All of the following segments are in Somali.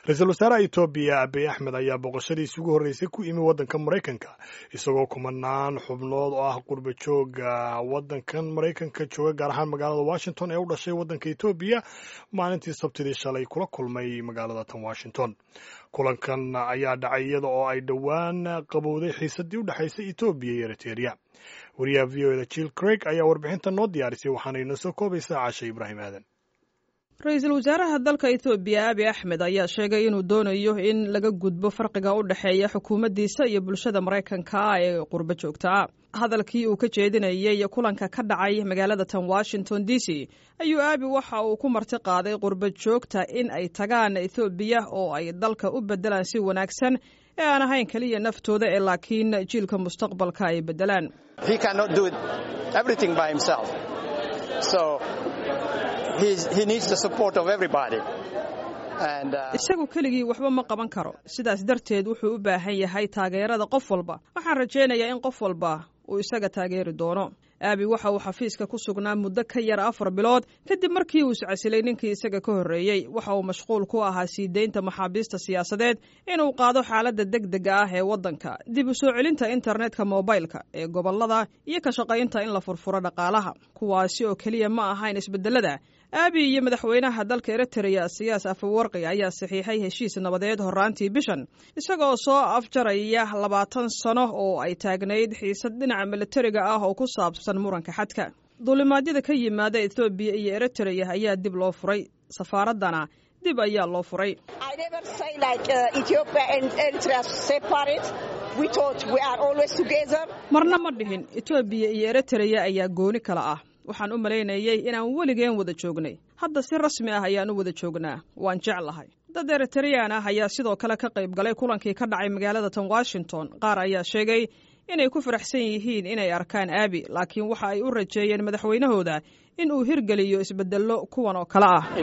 ra-iisul wasaaraha etoobiya abiy axmed ayaa booqashadiisi ugu horreysay ku imi waddanka maraykanka isagoo kumanaan xubnood oo ah qurba jooga waddankan maraykanka jooga gaar ahaan magaalada washington ee u dhashay waddanka etoobiya maalintii sabtidii shalay kula kulmay magaalada tan washington kulankan ayaa dhacay iyada oo ay dhowaan qabowday xiisadii u dhexaysay etoobiya iyo eriteria wariyaha v o eda jill craig ayaa warbixinta noo diyaarisay waxaana inoo soo koobaysaa caashe ibraahim aadan ra-iisul wasaaraha dalka etoobiya abi axmed ayaa sheegay inuu doonayo in laga gudbo farqiga u dhexeeya xukuumaddiisa iyo bulshada maraykanka ee qurbo joogtaa hadalkii uu ka jeedinayay kulanka ka dhacay magaalada tan washington d c ayuu aabi waxa uu ku marti qaaday qurbo joogta in ay tagaan ethoobiya oo ay dalka u beddelaan si wanaagsan ee aan ahayn keliya naftooda ee laakiin jiilka mustaqbalka ay beddelaan isagu keligii waxba ma qaban karo sidaas darteed wuxuu u baahan yahay taageerada qof walba waxaan rajaynayaa in qof walba uu isaga taageeri doono aabi waxa uu xafiiska ku sugnaa muddo ka yar afar bilood kadib markii uu iscasilay ninkii isaga ka horreeyey waxa uu mashquul ku ahaa sii deynta maxaabiista siyaasadeed inuu qaado xaaladda deg dega ah ee waddanka dib u soo celinta internetka mobilka ee gobollada iyo ka shaqaynta in la furfuro dhaqaalaha kuwaasi oo keliya ma ahayn isbeddelada aabi iyo madaxweynaha dalka eritrea siyaas afawarqi ayaa saxiixay heshiis nabadeed horraantii bishan isagoo soo afjaraya labaatan sano oo ay taagnayd xiisad dhinaca militariga ah oo ku saabsan muranka xadka duulimaadyada ka yimaada ethoobiya iyo eritrea ayaa dib loo furay safaaraddana dib ayaa loo furay marna ma dhihin etoobiya iyo eritrea ayaa gooni kala ah waxaan u malaynayay inaan weligeen wada joognay hadda si rasmi ah ayaan u wada joognaa waan jeclahay dad eritreyaan ah ayaa sidoo kale ka qayb galay kulankii ka dhacay magaalada tan washington qaar ayaa sheegay inay ku faraxsan yihiin inay arkaan aabi laakiin waxa ay u rajeeyeen madaxweynahooda in uu hirgeliyo isbedello kuwan oo kale ah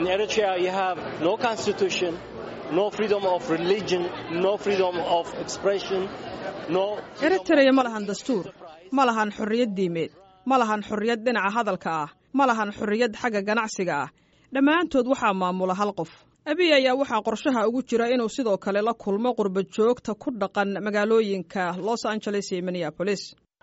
eritrea ma lahan dastuur ma lahan xorriyad diimeed ma lahan xorriyad dhinaca hadalka ah ma lahan xorriyad xagga ganacsiga ah dhammaantood waxaa maamula hal qof abiy ayaa waxaa qorshaha ugu jira inuu sidoo kale la kulmo qurba joogta ku dhaqan magaalooyinka los angeles iyo minneabolis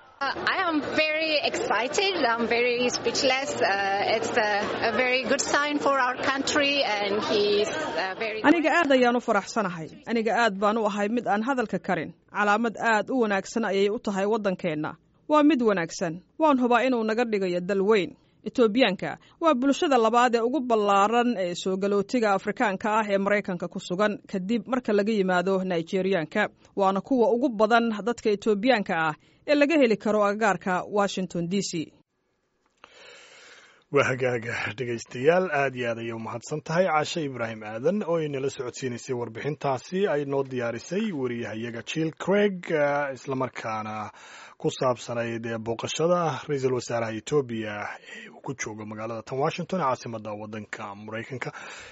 aniga aad ayaan u faraxsanahay aniga aad baan u ahay mid aan hadalka karin calaamad aad u wanaagsan ayay u tahay waddankeenna waa mid wanaagsan waan hubaa inuu naga dhigayo dal weyn etoobiyaanka waa bulshada labaad ee ugu ballaaran ee soo galootiga afrikaanka ah ee maraykanka ku sugan kadib marka laga yimaado nigeriyaanka waana kuwa ugu badan dadka etoobiyaanka ah ee laga heli karo agagaarka washington d c waa hagaaga dhegaystayaal aad iyo aad ayay u mahadsan tahay caashe ibraahim aadan oo inala socodsiinaysay warbixintaasi ay noo diyaarisay wariyahayaga jill craig islamarkaana ku saabsanayd booqashada ra-iisul wasaaraha etoobiya ee uu ku joogo magaalada tan washington ee caasimada waddanka maraykanka